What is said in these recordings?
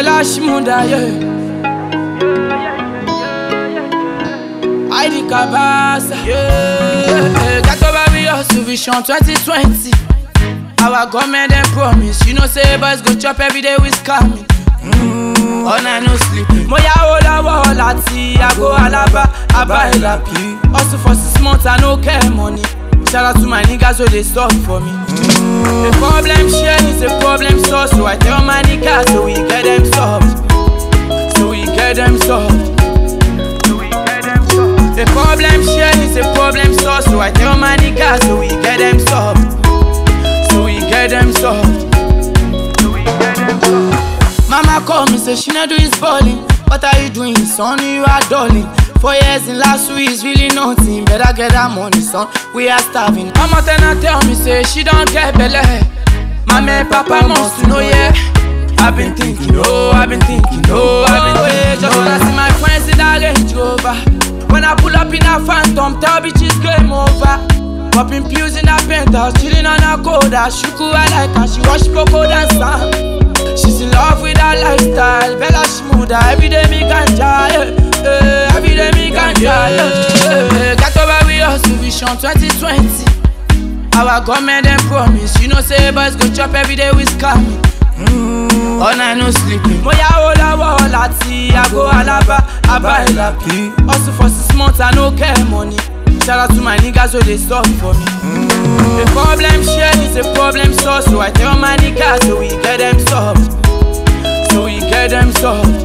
Bella Shmunda, yeah. Heidi Kabasa, yeah. Got over we hustle vision 2020. Our government dem promise, you know say boys go chop every day with scamming. Mm, all night no sleep. Mo ya wo lọ́wọ́ láti àgọ́ Alaba, Aba Elapi. Hustle for six months, I no care money. Shout out to my niggas so they stop for me. The problem share is a problem solved, so I tell my niggas so we get them solved. So we get them solved. The problem share is a problem solved, so I tell my niggas so we get them solved. So we get them solved. Mama call me, say she not do is balling. What are you doing, son? You are darling. Four years in last week is really nothing. Better get that money, son. We are starving. Mama then I tell me, say she don't get belly. Mama and Papa must to know, yeah. I've been thinking, oh, I've been thinking, oh, I've been thinking. Just wanna see my friends in that Range Rover. When I pull up in a phantom, tell bitches game over. Popping pills in a penthouse, chilling on a coda. Shuku I like her, she wash cocoa dance. She's in love with her lifestyle, Bella Shmuda. Every day me ganja, yeah. yeah. Every day me ganja, yeah. yeah. Got over we hustle vision 2020. Our government dem promise, you know say boys go chop every day with scamming. Mm, all night no sleeping. Mo ya wo lọ́wọ́ láti àgọ́ Alaba, Aba Elapi. Hustle for six months, I no care money. Shout out to my niggas so they stop for me. The problem share is a problem solved, so I tell my niggas so we get them solved. So we get them solved.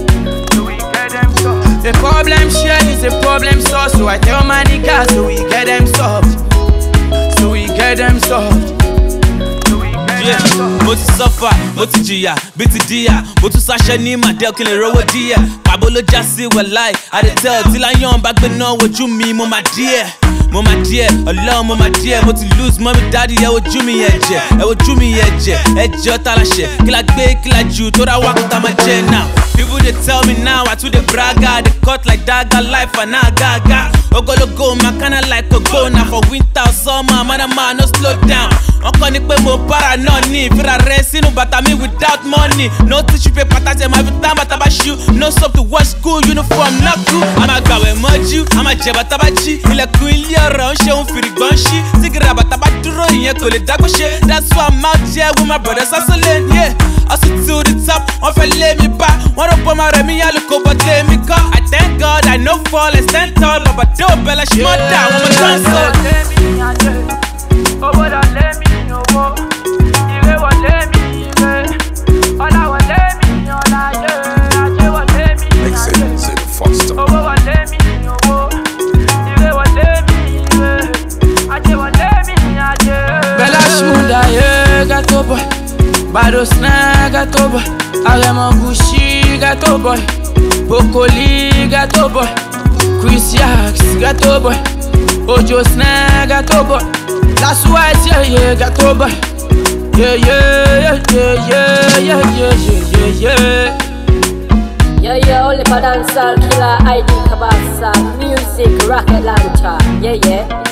The problem share is a problem solved, so I tell my niggas so we get them solved. So we get them solved. Yeah, mo ti sọ́fà mo ti jìyà bí ti díyà mo tún sáṣẹ ní màdé kí n lè rówó díẹ̀ pàbó ló já sí wẹ̀láì àdètẹ́ tí láyọ̀n bá gbé náà wojú mi mo máa díẹ̀ mo máa díẹ̀ ọlọ́run mo máa díẹ̀ mo ti lose mọ́mí dáàdi ẹ wojú mi ẹ̀jẹ̀ ẹ wojú mi ẹ̀jẹ̀ ẹ̀jẹ̀ ọ̀tá láṣẹ kí la gbé kí la jù tó ra wákàtà máa jẹ now. People they tell me now I too dey braga They cut like dagger life and now gaga Ogologo my kinda like a go now For winter or summer man a man no slow down Wọ́n kọ́ ni pé mo para náà ní ìfira rẹ̀ sínú bàtà mi without money No tissue paper tàṣẹ máa fi tán bàtà bá ṣú No soap to wash school uniform náà kú A máa gbàwẹ̀ mọ́jú, a máa jẹ bàtà bá jí Ilẹ̀kùn ilé ọ̀rọ̀ ń ṣe òun fìrìgbọ́n ṣí Sígìrì àbàtà bá dúró ìyẹn kò lè dágbó ṣe That's why I'm out here with my brothers hustling yeah Hustle to the top, wọ́n fẹ́ lé mi bá Wọ́n rò pé ọmọ rẹ̀ mi yá lóko bọ́ tẹ́ mi kọ́ I thank God I no fall I stand tall Ọba dé òbẹ̀lẹ̀ ṣe mọ́ dà àwọn ọmọ tó ń sọ. Owó lọ lé mi owó, ire wọlé mi ire, ọlá wọlé mi ọlá yé, ajé wọlé mi Make ajé. sense in the foster. Owó wọlé mi owó, ire wọlé mi ire, ajé wọlé mi ajé. Bella Shmunda ye gato boy, Bado Snare gato boy, Aremo Gucci gato boy, Bokoli gato boy, Chris Yax gato boy, Ojo Snare gato boy, That's why yeah yeah gato boy. Yeah yeah yeah yeah yeah yeah yeah yeah yeah. Yeah, yeah, only for dancehall killer ID Kabasa Music rocket launcher. Yeah, yeah.